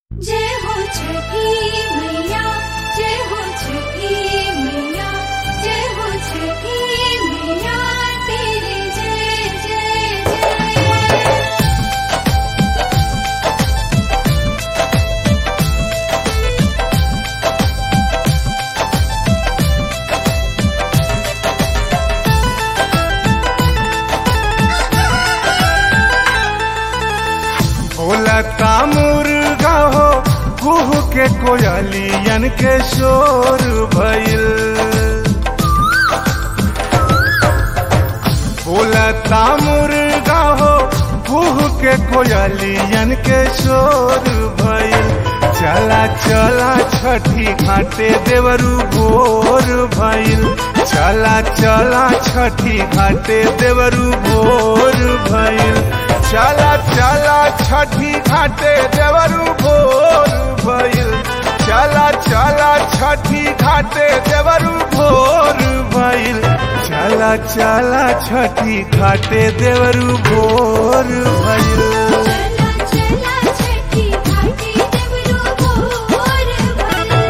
जय हो छठी मैया जय हो छठी मैया जय हो छठी मैया तेरे जय जय जय बोलता मुर्गा हो कुह के कोयलियन के शोर भइल बोलता मुर्गा हो कुह के कोयलियन के शोर भइल चला चला छठी घाटे देवरू भोर भइल चला चला छठी घाटे देवरू भोर भइल चला चला छठी घाटे देवरू भोर भइल चला चला छठी घाटे देवरू भोर भइल चला चला छठी घाटे देवरू भोर भइल चला चला छठी घाटी देवरू भोर भइल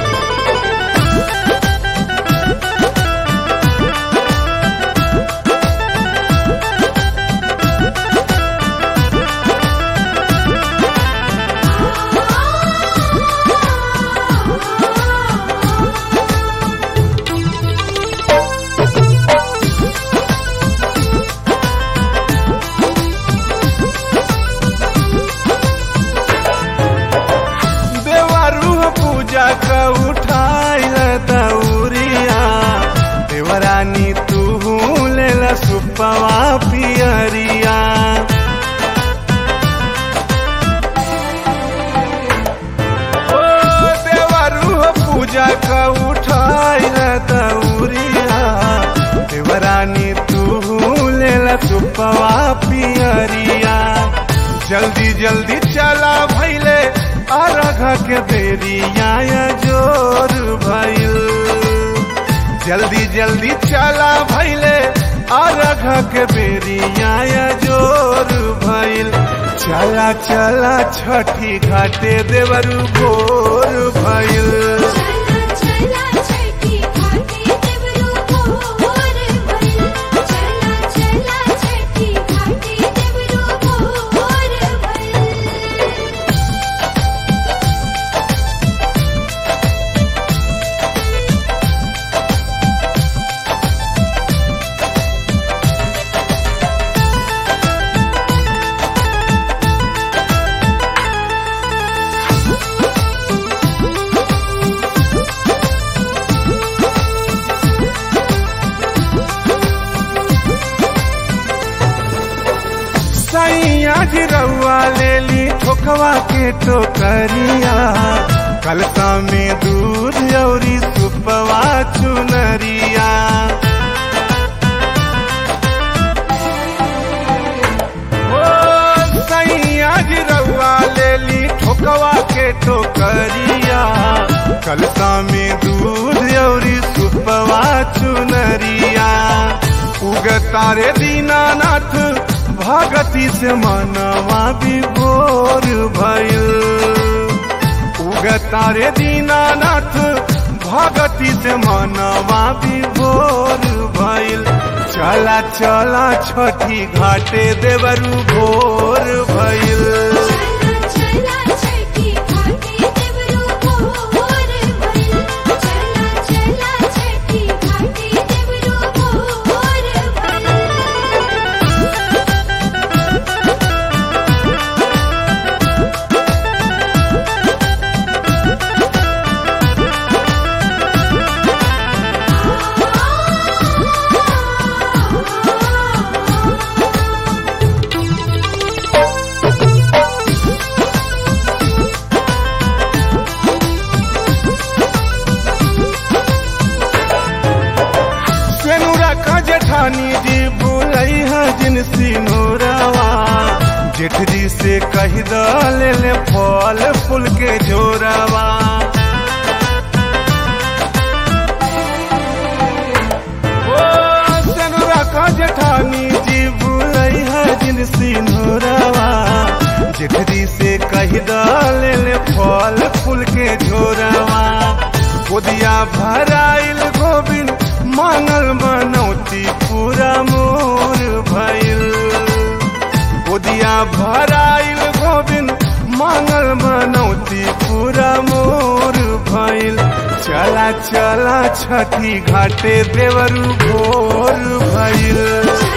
देवरू पूजा का उठाइल दौरिया देवरानी तू लेला सुपवा पियरिया ओ देवरू पूजा का उठाइल दौरिया देवरानी तू लेला सुपवा पियरिया जल्दी जल्दी चला भैले अरघ के बेरिया जोर भइल जल्दी जल्दी चला भैले अरघ के बेरिया जोर भइल चला चला छठी घाटे देवरू भोर भइल चला चला छठी घाटी देवरू भोर भइल चला चला छठी घाटी देवरू भोर भइल सैया गिरौआ ले ली ठोकवा के टोकरिया कलसा में दूध औरी सुपवा चुनरिया ओ सैया गिरौआ ले ली ठोकवा के टोकरिया कलसा में दूध औरी सुपवा चुनरिया उगतारे दीनानाथ भगति से मनवा विभोर भइल उगतारे दीनानाथ भगति से मनवा विभोर भइल चला चला छठी घाटे देवरू भोर भइल चला चला छठी घाटी देवरू भोर भइल चला चला छठी घाटी देवरू भोर भइल सेनुरा का जेठानी जी बोलई है जिन सिनोरावा जेठ जी से कह द ले ले फल फूल के जोरावा ओ सेनुरा का जेठानी जी बोलई है जिन सिनोरावा जेठ जी से कह द ले ले फल भराइल गोविंद मांगल मनौती पूरा मोर भइल गोदिया भराइल गोविंद मांगल मनौती पूरा मोर भइल चला चला छठी घाटे देवरू भोर भइल